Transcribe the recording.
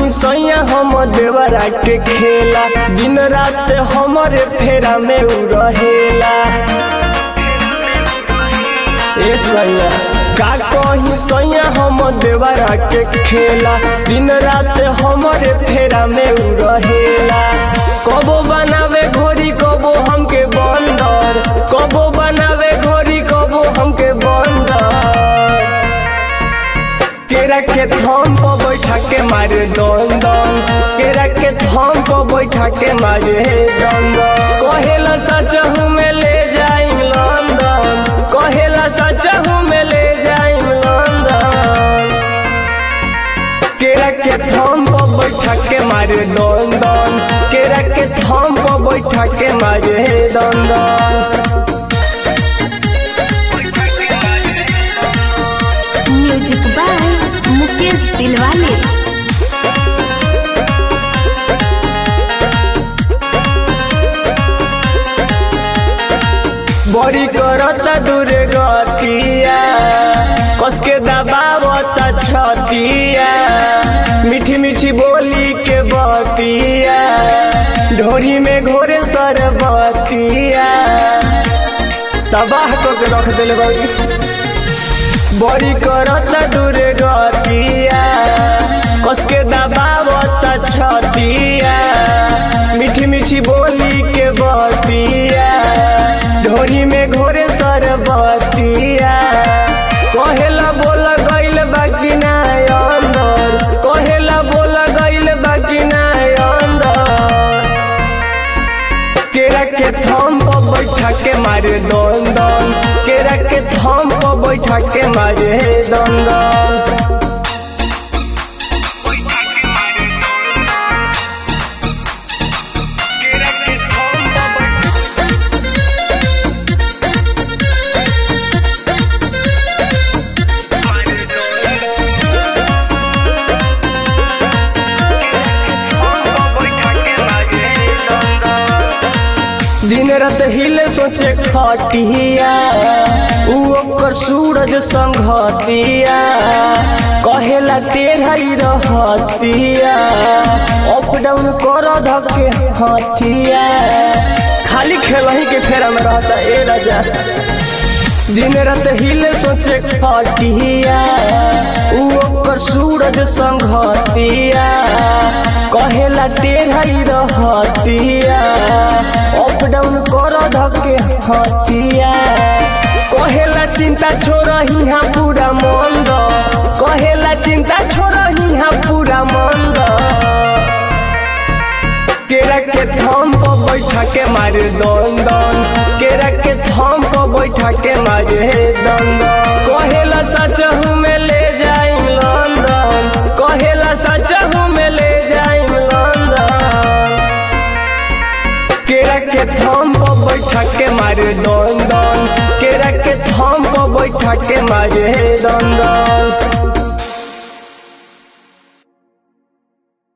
सैया हम देवरा के खेला दिन रात हमरे फेरा में उ रहेला ए सैया का कहीं सैया हम देवरा के खेला दिन रात हमरे फेरा में उ रहेला कबो बनावे घोड़ी कबो हमके बंदर कबो बनावे घोड़ी कबो हमके बंदर केरा के थम पर बैठा के मारे दन दन केरा के थम पर बैठा के मारे दन दन कहेला सच हूँ मैं ले जाई लंदन कहेला सच हूँ मैं ले जाई लंदन केरा के थम पर बैठा के मारे दन दन केरा के थम पर बैठा के मारे दन दन म्यूजिक बाय मुकेश दिलवाले बड़ी करता दूर गतिया कसके दबावता छतिया मीठी मीठी बोली के बतिया ढोरी में घोरे सरबतिया तबाह को के रख दिल बड़ी बड़ी करता दूर गतिया कसके दबावता छतिया मीठी मीठी बोली के बतिया ढोरी में घोरे सरबतिया कहेला बोल गइल बाकी ना अंदर कहेला बोल गइल बाकी ना अंदर केरा के थम पर बैठा के मारे दन दन केरा के थम पर बैठा के मारे दन दन दिन रात हिले सोचे खटिया उ ओकर सूरज संघतिया कहेला तेढ़ाई रहतिया अप डाउन कर धके हथिया खाली खेलही के फेरा में रहता ए राजा दिन रात हिले सोचे खटिया उ ओकर सूरज संघतिया कहेला तेढ़ाई रहतिया अप डाउन कर धके हतिया कहेला चिंता छोड़ही हाँ पूरा मंद कहेला चिंता छोड़ही हाँ पूरा मंद केरा के थम पर बैठा के मारे दन दन केरा के थम पर बैठा के मारे दन दन कहेला सच हूँ मैं ले जाई लंदन कहेला सच हूँ मैं ले जाई लंदन केरा के थम पर बैठा के मारे दन दन केरा के थम पर बैठा के मारे दन दन